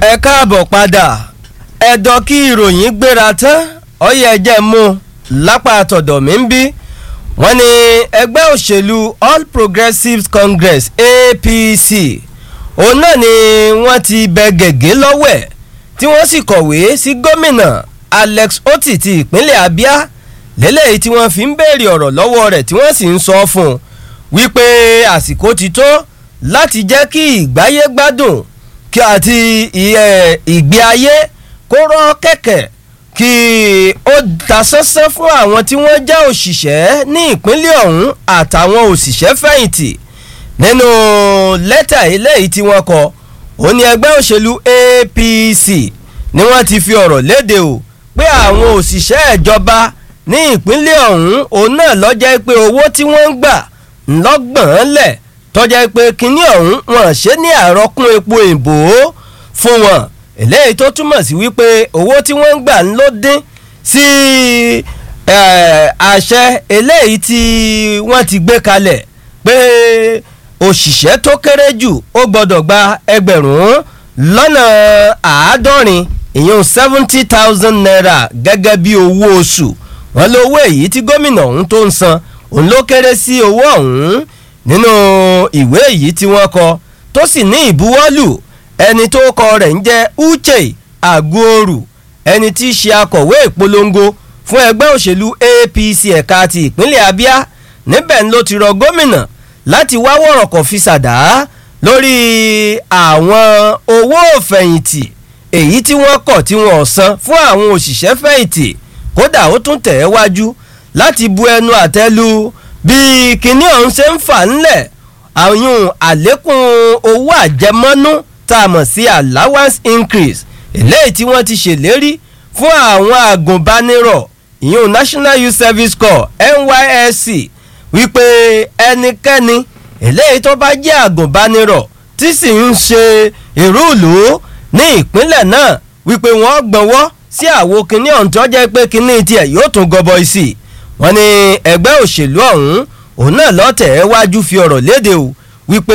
ẹ káàbọ̀ padà ẹ̀dọ̀ kí ìròyìn gbéra tán ọyẹ ẹjẹ́ mú lápá àtọ̀dọ̀ mi ń bí wọ́n ní ẹgbẹ́ òṣèlú All Progressives Congress APC òun náà ni wọ́n ti bẹ gègé lọ́wọ́ ẹ̀ tí wọ́n sì kọ̀wé sí gómìnà Alex Oti ti ìpínlẹ̀ Abia lélẹ́yìí tí wọ́n fi ń béèrè ọ̀rọ̀ lọ́wọ́ rẹ̀ tí wọ́n sì ń sọ fún un wípé àsìkò ti tó láti jẹ́ kí ìgbáyé gbádùn kí àti ìgbé ayé kó rọ́ kẹ̀kẹ́ kí ó ta sánsán fún àwọn tí wọ́n jẹ́ òṣìṣẹ́ ní ìpínlẹ̀ ọ̀hún àtàwọn òṣìṣẹ́ fẹ̀yìntì nínú lẹ́tà eléyìí tí wọ́n kọ ó ní ẹgbẹ́ òṣèlú APC ni wọ́n ti fi ọ̀rọ̀ léde o pé àwọn òṣìṣẹ́ ìjọba ní ìpínlẹ̀ ọ̀hún òun náà ló jẹ́ pé owó tí wọ́n ń gbà ńlọ́gbọ̀n lẹ̀ tọ́jà pé kínní ọ̀hún wọn ṣe ní àrọ́kún epo ìbò fún wọn eléyìí tó túmọ̀ sí wípé owó tí wọ́n ń gbà ń ló dín sí àṣẹ eléyìí tí wọ́n ti gbé kalẹ̀ pé òṣìṣẹ́ tó kéré jù ó gbọ́dọ̀ gba ẹgbẹ̀rún lọ́nà àádọ́rin ìyẹn seventy thousand naira gẹ́gẹ́ bí owó oṣù wọn lówó èyí tí gómìnà ọ̀hún tó ń san òun ló kéré sí owó ọ̀hún nínú ìwé èyí tí wọ́n kọ tó sì ní ìbuwọ́lù ẹni tó kọ rẹ̀ ń jẹ́ Uche Aguoru ẹni tí í ṣe akọ̀wé ìpolongo fún ẹgbẹ́ òṣèlú APC ẹ̀ka ti ìpínlẹ̀ Abia níbẹ̀ ló ti rọ gómìnà láti wá wọ̀rọ̀kọ̀ fi ṣàdá lórí àwọn owó òfẹ̀yìntì èyí tí wọ́n kọ̀ tí wọ́n san fún àwọn òṣìṣẹ́ fẹ̀yìntì kódà ó tún tẹ̀ ẹ́ wájú láti bu ẹnu àtẹ́lu bí kinní ọ̀hún ṣe ń fà ńlẹ̀ àyùn àlékún owó àjẹmọ́nú tá a mọ̀ sí allowance increase eléyìí tí wọ́n ti ṣèlérí fún àwọn àgùnbánirọ̀ ìyún National Youth Service Corps NYSC wípé ẹnikẹ́ni eléyìí tó bá jẹ́ àgùnbánirọ̀ tí sì ń ṣe ìrúùlù ní ìpínlẹ̀ náà wípé wọ́n gbọ́nwọ́ sí àwo kinní ọ̀hún tó jẹ́ pé kinní tiẹ̀ yóò tún gọbọi sí i wọ́n ní ẹgbẹ́ òṣèlú ọ̀hún òun náà lọ́tẹ̀ ẹ́ wájú fi ọ̀rọ̀ léde o wípé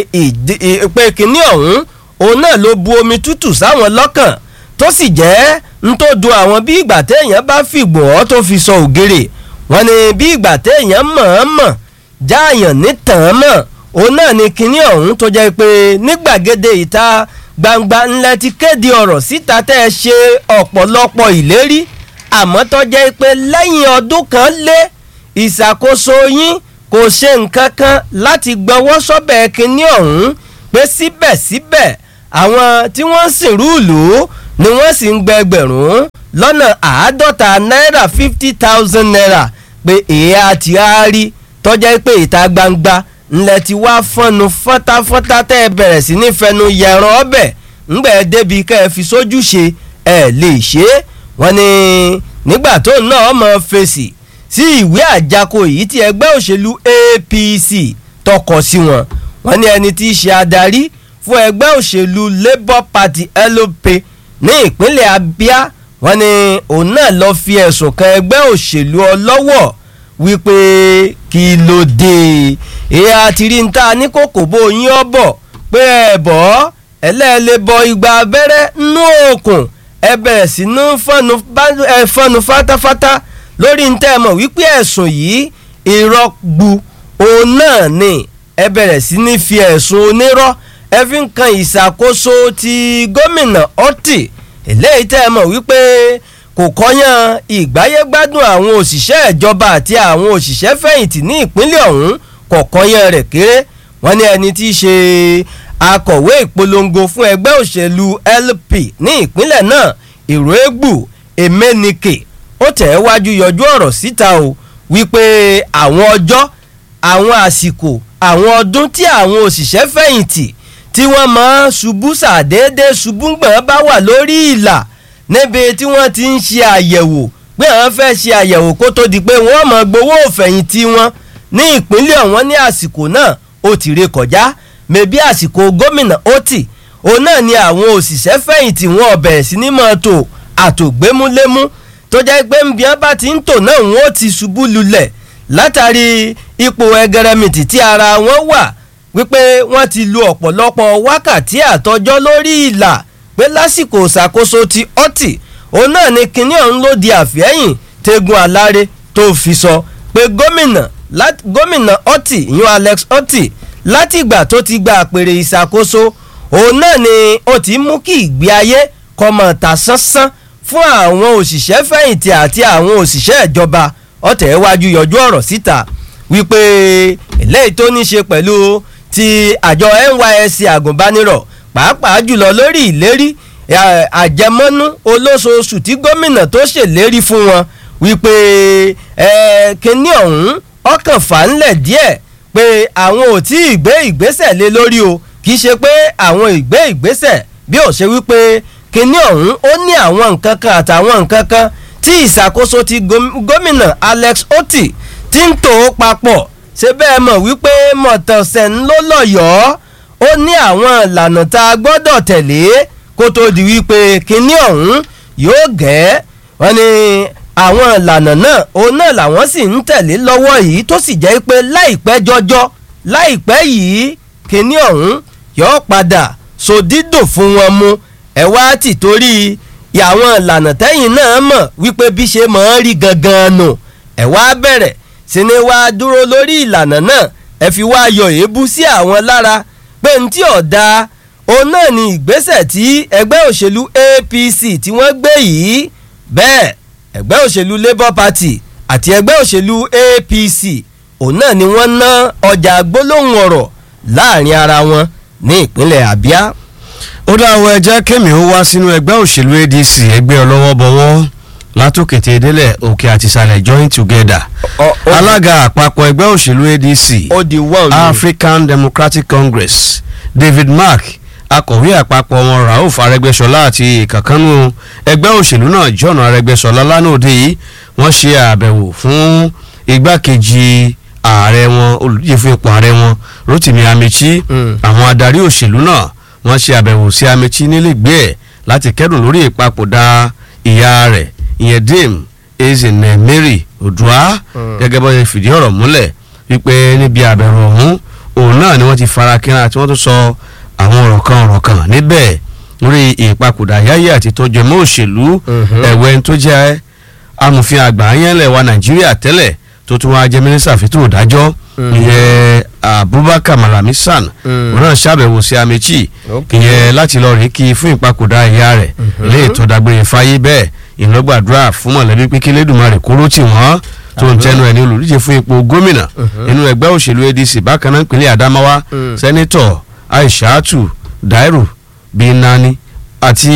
ìpè kínní ọ̀hún òun náà ló bu omi tútù sáwọn lọ́kàn tó sì jẹ́ ń tó dùn àwọn bí ìgbà téèyàn bá fìgbò ọ́ tó fi sọ ògèrè wọ́n ní bí ìgbà téèyàn mọ̀ọ́mọ̀ jáàyàn nítàn mọ̀ òun náà ní kínní ọ̀hún tó jẹ́ pé ní gbàgede ìta gbangba ńlẹ̀ ti kéde ọ̀rọ̀ síta tẹ́ ẹ ṣe ọ̀pọ̀lọpọ̀ ìlérí àmọ́ tó jẹ́ pé lẹ́yìn ọdún kan lé ìṣàkóso yín kò ṣe nǹkan kan láti gbọ́wọ́ sọ́bẹ̀ kínní ọ̀hún pé síbẹ̀síbẹ̀ àwọn tí wọ́n ń sìn rúùlù ni wọ́n sì ń gbẹgbẹ̀rún lọ́nà àádọ́ta náírà fifty thousand naira pé èyí àti àárí tó jẹ́ pé ìta gbangba ńlẹ̀ ti wá fọ́nu fọ́táfọ́tá tẹ́ ẹ bẹ̀rẹ̀ sí ní fẹnu yẹran ọbẹ̀ ńgbẹ́ débi kẹ́ ẹ fi sójú ṣe ẹ lè ṣe é wọ́n ní nígbà tó náà mọ̀ fèsì sí ìwé àjákò yìí tí ẹgbẹ́ òṣèlú APC tọkọ sí wọn wọ́n ní ẹni tí í ṣe adarí fún ẹgbẹ́ òṣèlú Labour Party LP ní ìpínlẹ̀ Abia wọ́n ní òun náà lọ fi ẹ̀sùn kan ẹgbẹ́ òṣèlú ọlọ́wọ̀ wípé kí ló dé èyí àti rí níta ní kòkò bó yín ọ bọ̀ pé ẹ bọ́ ẹlẹ́ẹ̀lẹ́ bọ igba abẹ́rẹ́ nú òkun ẹ bẹ̀rẹ̀ sí ní fọ́nu fátáfátá lórí ntẹ́ mọ̀ wípé ẹ̀sùn yìí irọ́ gbu òun náà ni ẹ bẹ̀rẹ̀ sí ní fi ẹ̀sùn onírọ́ ẹ fi ń kan ìṣàkóso ti gómìnà Orty eléyìí tẹ́ mọ̀ wípé kò kọ́yán ìgbáyégbádùn àwọn òṣìṣẹ́ ìjọba àti àwọn òṣìṣẹ́ fẹ̀yìntì ní ìpínlẹ̀ ọ̀hún kò kọ́yán rẹ̀ kéré wọ́n ní ẹni tí í ṣe akọ̀wé ìpolongo fún ẹgbẹ́ òṣèlú LP ní ìpínlẹ̀ náà ìròégbù Emenike ó tẹ̀ ẹ́ wájú yọjú ọ̀rọ̀ síta o wípé àwọn ọjọ́ àwọn àsìkò àwọn ọdún tí àwọn òṣìṣẹ́ fẹ̀yìntì tí wọ́n máa ṣubú ṣàdédé ṣubú gbọ̀n bá wà lórí ìlà níbi tí wọ́n ti ń ṣe àyẹ̀wò pé àwọn fẹ́ ṣe àyẹ̀wò kó tó di pé wọ́n máa gbowó òfẹ̀yìntì wọn ní ìpínlẹ̀ ọ̀wọ́n ní àsìkò náà ó ti ré kọjá mẹ́bí àsìkò gómìnà Orty òun náà ni àwọn òṣìṣẹ́ fẹ̀yìntì wọn ọ̀bẹ̀ sí ní máa tò àtògbémúlémú tó jẹ́ pé ń bí wọ́n bá ti ń tò náà wọ́n ó ti ṣubú lulẹ̀ látàrí ipò ẹgẹrẹmìtì tí ara wọn wà wípé wọ́n ti lu ọ̀pọ̀lọpọ̀ wákàtí àtọjọ́ lórí ìlà pé lásìkò ìṣàkóso ti ọtí òun náà ni kinní ọ̀hún ló di àfẹ́yìn tegun aláre tó fi sọ pé gómìnà gómìnà ọtí ìyún Alex ọtí látìgbà tó ti gba àpèrè ìṣàkóso òun náà ni ó ti mú kí ìgbé ayé kọmọ ta sánsán fún àwọn òṣìṣẹ́ fẹ̀yìntì àti àwọn òṣìṣẹ́ ìjọba ọ̀tẹ̀ wájú yọjú ọ̀rọ̀ síta wípé eléyìí tó ní ṣe pẹ̀lú ti àjọ NYSC àgùnbánirọ̀ pàápàá jùlọ lórí ìlérí àjẹmọ́nú olóṣooṣù tí gómìnà tó ṣèlérí fún wọn wípé kínní ọ̀hún ọkàn fà ń lẹ̀ díẹ̀ pé àwọn ò tí ì gbé ìgbésẹ̀ lé lórí o kì í ṣe pé àwọn ìgbé ìgbésẹ̀ bí ó ṣe wípé kínní ọ̀hún ó ní àwọn nǹkan kan àtàwọn nǹkan kan tí ìṣàkóso ti gómìnà Alex Otti ti ń tò ó papọ̀ ṣe bẹ́ẹ̀ mọ̀ wípé mọ̀tọ̀sẹ̀ ń ló lọ́yọ̀ọ́ ó ní àwọn ìlànà tá a gbọ́dọ̀ tẹ̀lé kó tó di wípé kínní ọ̀hún yóò gẹ́ wọ́n ní àwọn ìlànà náà òun náà làwọn sì ń tẹ̀lé lọ́wọ́ yìí tó sì jẹ́ pé láìpẹ́ jọjọ́ láìpẹ́ yìí kínní ọ̀hún yóò padà sòdídò fún wọn mu ẹ wá tì torí àwọn ìlànà tẹ́yìn náà mọ̀ wípé bí ṣe mọ̀ ọ́n rí gangan nù ẹ wá bẹ̀rẹ̀ sí ni wá dúró lórí ìlànà náà ẹ fi wá yọ èébú sí àwọn lára pé ní tí ọ̀dà òun náà ni ìgbésẹ̀ tí ẹgbẹ́ òṣèlú APC tí wọ́n gbé yìí bẹ́ẹ̀ ẹgbẹ́ òṣèlú Labour Party àti ẹgbẹ́ òṣèlú APC òun náà ni wọ́n ná ọjà gbólóhùn ọ̀rọ̀ láàrin ara wọn ní ìpínlẹ̀ Abia. ó dáwọ́ ẹjẹ́ kẹ́mi ó wá sínú ẹgbẹ́ òṣèlú ADC ẹgbẹ́ ọlọ́wọ́ bọ̀wọ́ látòkètè délẹ̀ òkè àti ìsàlẹ̀ join together alága àpapọ̀ ẹgbẹ́ òṣèlú ADC ó di wọ́n African Democratic Congress David Mark akọ̀wé àpapọ̀ wọn Rauf Arẹ́gbẹ́ṣọlá àti ìkànkánú ẹgbẹ́ òṣèlú náà John Arẹ́gbẹ́ṣọlá lánàá òde yìí wọ́n ṣe àbẹ̀wò fún igbákejì ààrẹ wọn olùdíje fún ipò ààrẹ wọn Rotimi Amechi àwọn adarí òṣèlú náà wọ́n ṣe àbẹ̀wò sí Amechi nílẹ̀gbẹ́ ẹ̀ láti kẹ́dùn lórí ìpapòdà ìyá rẹ̀ ìyẹn dame Ezinne Mary Odua gẹ́gẹ́ bó ṣe fìdí ọ̀rọ̀ múlẹ̀ wípé níbi àbẹ̀wò ọ̀hún òun náà ni wọ́n ti fara kínra tí wọ́n tún sọ àwọn ọ̀rọ̀ kan ọ̀rọ̀ kan níbẹ̀ lórí ìpapòdà yáyé àti tọ́jú ẹmọ́ òṣèlú ẹ̀wẹ̀ tó jẹ́ amòfin àgbà yẹnlẹ̀ wa Nàìjíríà tẹ́lẹ̀ tó tún wá jẹ́ mínísítà fìtò ìdájọ́ ìyẹn Abubakar Malami San òun náà ṣàbẹ̀wò sí Amechi ìyẹn láti lọ rí kí fún ìpapòdà ìyá rẹ̀ ilé ìtọ́dàgbére fáyé bẹ́ẹ̀ ìlọgbàdúrà fún mọ̀lẹ́bí pé kí Elédùmarè kóró tì wọ́n tó ń tẹnu ẹ̀ ní olùdíje fún ipò gómìnà nínú ẹgbẹ́ òṣèlú ADC bákan náà ìpínlẹ̀ Adamawa sẹ́nitọ̀ Aishatu Dairu Binani àti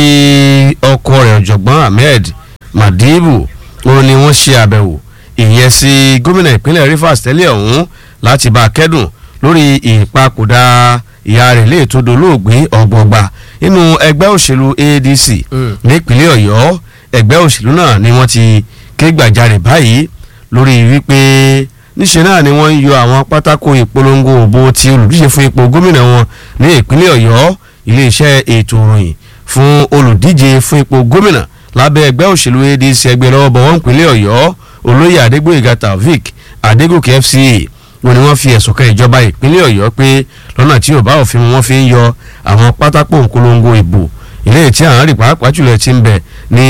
ọkọ rẹ̀ ọ̀jọ̀gbọ́n Ahmed Madibu òun ni wọ́n ṣe àbẹ̀wò ìyẹn sí gómìnà ìpínlẹ̀ Rivers tẹ́lẹ̀ ọ̀hún láti bá a kẹ́dùn lórí ìpapòdà ìyá rẹ̀ lè tó dolóògbé ọ̀gbọ̀gba nínú ẹgbẹ́ òṣèlú ADC nípínlẹ̀ Ọ̀yọ́ ẹgbẹ́ òṣèlú náà ni wọ́n ti ké gbàjarè báyìí lórí wípé níṣẹ́ náà ni wọ́n ń yọ àwọn pátákó ìpolongo òbò tí olùdíje fún ipò gómìnà wọn ní ìpínlẹ̀ Ọ̀yọ́ iléeṣẹ́ ètò ìròyìn fún olùdíje fún ipò gómìnà lábẹ́ ẹgbẹ́ òṣèlú ADC ẹgbẹ́ lọ́wọ́ bọ̀ wọ́n ìpínlẹ̀ Ọ̀yọ́ olóyè Adégbóyèga Taofik Adégòkè FCA wọn ni wọ́n fi ẹ̀sùn kan ìjọba ìpínlẹ̀ Ọ̀yọ́ pé lọ́nà tí ò bá òfin mu wọ́n fi ń yọ àwọn pátákó ìpolongo ìbò ilé tí àwọn rí pàápàá jùlọ ti ń bẹ ní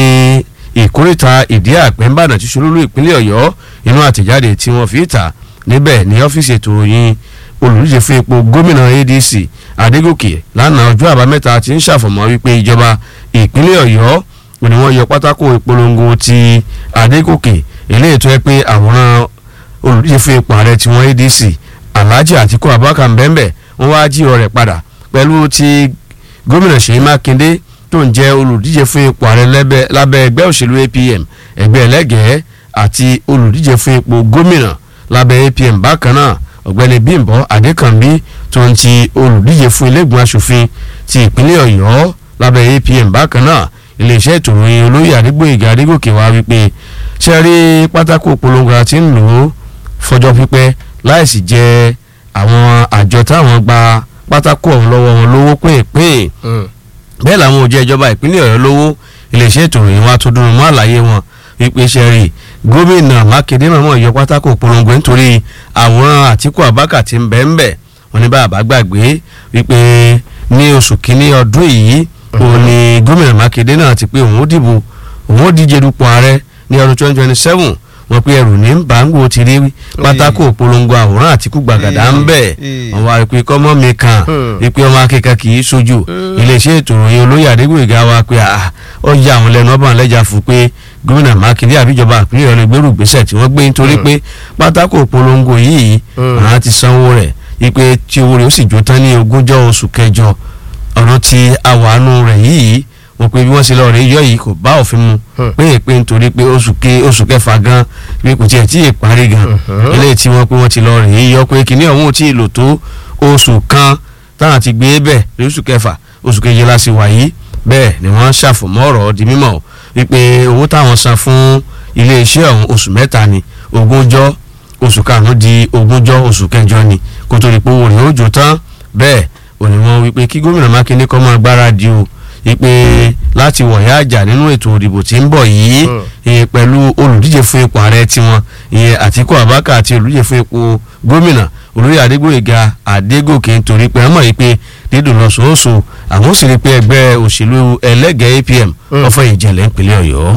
ìkórìtà ìdí àpẹ́ ńbàdàn tí ṣolúlú ìpínlẹ̀ Ọ̀yọ́ inú àtẹ̀jáde tí wọ́n fi ta níbẹ̀ ní ọ́fíìsì ètò ìròyìn olùdíje fún ipò gómìnà ADC Adégòkè lánàá ọjọ́ àbámẹ́ta ti ń ṣàfọ̀mọ́ wípé ìjọba ìpínlẹ̀ Ọ̀yọ́ ni wọ́n yọ pátákó ìpolongo ti Adégòkè eléyìí tó yẹ pé àwòrán olùdíje fún ipò ààrẹ tí wọ́n ADC Alhaji Atiku Abubakar mbẹ́mbẹ́ wọ́n wá jíọ rẹ̀ padà pẹ̀lú ti gómìnà Ṣèyí Mákindé tó ń jẹ́ olùdíje fún ipò ààrẹ lábẹ́ ẹgbẹ́ òṣèlú APM ẹgbẹ́ ẹlẹ́gẹ̀ẹ́ àti olùdíje fún ipò gómìnà lábẹ́ APM bákan náà ọ̀gbẹ́ni Bímbọ́ Adékànbí tó ń ti olùdíje fún iléègbìmọ̀ asòfin ti ìpínlẹ̀ Ọ̀yọ́ lábẹ́ APM bákan náà iléeṣẹ́ ètò ìròyìn olóyè Adégbóyèga Adégòkè wá wípé ṣe rí pátákó polongo àti ń lò ó fọjọ́ pípẹ́ láìsí jẹ́ àwọn àjọ táwọn gba pátákó ọ̀hún lọ́wọ́ wọn lówó pínpín bẹ́ẹ̀ làwọn ò jẹ́ ìjọba ìpínlẹ̀ Ọ̀yọ́ lówó iléeṣẹ́ ètò ìròyìn wa tó dúró mọ́ àlàyé wọn wípé ṣe rí gómìnà Mákindé mọ̀mọ́ yọ pátákó polongo nítorí àwòrán Àtíkù Abubakar tí ń bẹ ń bẹ wọn ní bàbá gbàgbé wípé ní oṣù kínní ọdún yìí òun ni gómìnà mákindé náà ti pé òun ó dìbò òun ó díje dupò ààrẹ ní ọdún twenty twenty seven wọn pe ẹrù ní bàǹgò ti rí pátákó polongo àwòrán àtìkú gbàgàdà ń bẹ̀ wọn wá pé kọ́mọ́ mi kan wípé ọmọ akẹ́kọ̀ọ́ kì í sojú iléeṣẹ́ ètò ìròyìn olóyè adégbòyìgá wa pé ó ya àwọn lẹ́nu ọba lẹ́jà fún pé gómìnà mákindé àbíjọba àpínlẹ̀ ọ̀nà ìgbérù gbèsè tí wọ́n gbé nítorí pé pátákó polongo yìí àwọn ti sanwó rẹ̀ wípé tí owó rẹ̀ ó sì jó tán ní ogúnjọ́ oṣù kẹjọ ọ̀rọ̀ ti àwàánu rẹ̀ yìí wọ́n pe bí wọ́n ṣe lọ rẹ̀ yọ yìí kò bá òfin mu pé pé nítorí pé oṣù ke oṣù kẹfà gan pé kò tiẹ̀ tí ì parí gan eléyìí tí wọ́n pé wọ́n ti lọ rẹ̀ yọ pé kìnìún ọ̀hún ò tí ì lò tó oṣù kan táwọn ti gbé bẹ̀ lóṣù kẹfà oṣù keje la sì wà yìí bẹ́ẹ̀ ni wọ́n ṣàfọ̀mọ́ ọ̀rọ̀ di mímọ̀ wípé owó táwọn san fún iléeṣẹ́ ọ̀hún oṣù mẹ́ta ni ogúnjọ́ oṣù karùn-ún di ogúnjọ́ oṣù kẹjọ ni kó tó di pé owó rẹ̀ ó jò tán bẹ́ẹ̀ òní wọn wípé kí gómìnà mákindé kọ́ máa gbáradì o wípé láti wọ̀nyá àjà nínú ètò òdìbò tí ń bọ̀ yìí pẹ̀lú olùdíje fún ipò ààrẹ tiwọn ìyẹn àtíkù abáka àti olùdíje fún ipò gómìnà olóyè adégbòyèga adégòkè nítorí pé wọ́n mọ̀ wípé dídùn lọ sòóso àwọn sì rí pé ẹgbẹ́ òṣèlú ẹlẹ́gẹ̀ẹ́ apm ọ̀fọ̀ ìjẹ̀lẹ̀ ìpínlẹ̀ ọ̀yọ́.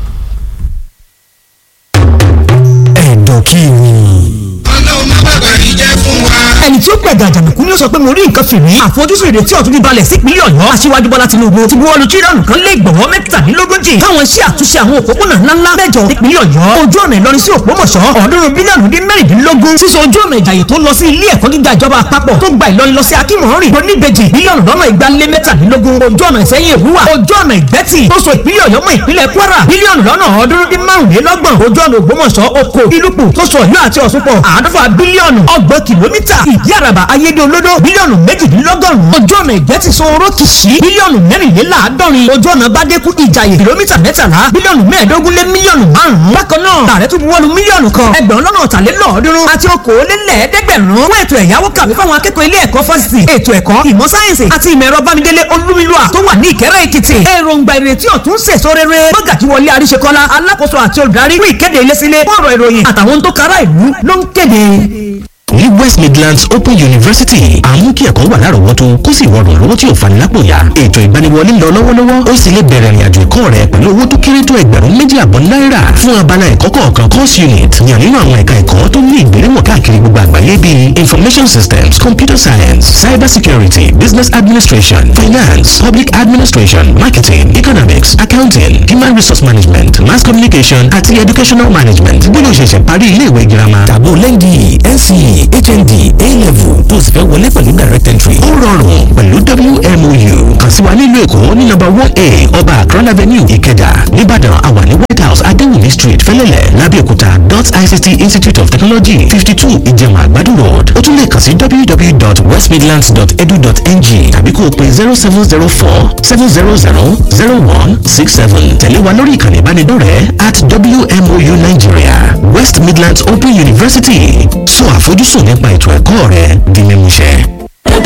ẹ̀dọ̀ kí ni ọlọ́run má bàbá yìí jẹ́ fún wa. ẹni tí ó gbẹ̀gà àjànàkú ni ó sọ pé mo rí nǹkan fìrí àfojúsùn ìrètí ọ̀tún bíbalẹ̀ sípínlẹ̀ ọ̀yọ́ aṣíwájú bọ́lá tinubu ti buwọ́lu tírílọ̀nù kan lé ìgbọ̀wọ́ mẹ́tàdínlógójì táwọn iṣẹ́ àtúnṣe àwọn òpópónà ńláńlá mẹ́jọ nípínlẹ̀ ọ̀yọ́ ojú ọ̀nà ìlọrin sí òpómọ̀ṣọ́ ọ̀ọ́dúnrún bílíọ̀nù dín mẹ́rìndínlógún sísọ ojú ọ̀nà ìjàyè tó lọ sí ilé ẹ̀kọ́ gíga ìjọba àpapọ̀ tó gba ìlọrin lọ sí akínmọ̀rìn oníbejì bílíọ̀nù lọ́nà igba lé mẹ́tàdínlógún ojú ọ̀nà ìsẹ́yìn òwúwà ojú ọ̀nà ìgbẹ́tì tó so ìpínlẹ̀ ọ̀yọ́ mọ́ ìpínlẹ̀ kwara bílíọ̀nù lọ́nà ọ̀ọ́dúnrún dín márùnlélọ́gbọ̀n ojú ọ̀nà ògbómọ̀ṣọ́ oko ìlúpù tó so ọ̀yọ́ àti ọ̀ṣun pọ̀ àádọ́fà bílíọ̀nù ọgbọ̀n kìlómítà ìdí àràbà ayédè olódó bílíọ̀nù méjìdínlọ́gọ́rùn-ún ojú ọ̀nà ìgbẹ́tì sọ̀rọ̀ kìsì bílíọ̀nù mẹ́rìnléláàádọ́rin ojú ọ̀nà bádẹ́kù ìjàyè kìlómítà mẹ́tàlá bílíọ̀nù mẹ́ẹ̀ẹ́dógún lé mílíọ̀nù márùn-ún bákan náà tààrẹ tún buwọ́lu mílíọ̀nù kan ẹgbẹ̀rún lọ́nà ọ̀tàlélọ́ọ̀ọ́dúnrún àti okòólélẹ́ẹ̀ẹ́dẹ́gbẹ̀rún fún ètò ẹ̀yáwó kàwé fáwọn akẹ́kọ̀ọ́ ilé ẹ̀kọ́ fásitì ètò ẹ̀kọ́ ìmọ̀ sáyẹ̀nsì àti ìmọ̀ ẹ̀rọ bámidélé olúmilúà tó wà ní ìkẹ́rẹ́ èkìtì èròǹgbà ìrètí ọ̀tún sèso rere mọ́gàjì wọlé àríṣekọ́lá alákòóso àti olùdarí fún ìkéde ilé-sílé fọ́ọ̀rọ̀ ìròyìn àtàwọn tó kára ìlú ló ń kéde ní west midlands open university àmú kí ẹ̀kọ́ wà lárọ̀ọ́wọ́tó kó sì rọrùn lọ́wọ́ tí ò fani lápò ya ètò ìgbaniwọlé lọ lọ́wọ́lọ́wọ́ ó sì lè bẹ̀rẹ̀ ìrìnàjò ẹ̀kọ́ rẹ pẹ̀lú owó tó kéré tó ẹgbẹ̀rún méjì àbọ̀ náírà fún abala ẹ̀kọ́ kọ̀ọ̀kan course unit yàn nínú àwọn ẹ̀ka ẹ̀kọ́ tó ní ìgbéléwọ̀n káàkiri gbogbo àgbáyé bíi information systems computer science cyber security business administration finance public administration marketing economics accounting human resource management mass communication àti educational management bóyá o ṣẹ̀ṣẹ̀ parí ilé ìwé girama tàbó lẹ́ndì nce hnd a-level tó sì fẹ́ wọlé pẹ̀lú direct entry ó rọrùn pẹ̀lú wmou kàn sí wa nílùú èkó ní nọ́mbà one a ọba akron avenue ìkẹjà nìbàdàn àwa ní white house adéwùmí street fẹlẹ́lẹ̀ lábẹ́òkúta dot ict institute of technology fifty two ìjẹun àgbàdo road ó tún lè kàn sí www.westmidlands.edu.ng tàbí kó o pe zero seven zero four seven zero zero zero one six seven tẹ̀lé wa lórí ìkànnì ìbánidọ́rẹ̀ẹ́ at wmou nigeria west midlands open university sọ àfojúsùn nípa ètò ẹ̀kọ́ rẹ di mímúṣẹ.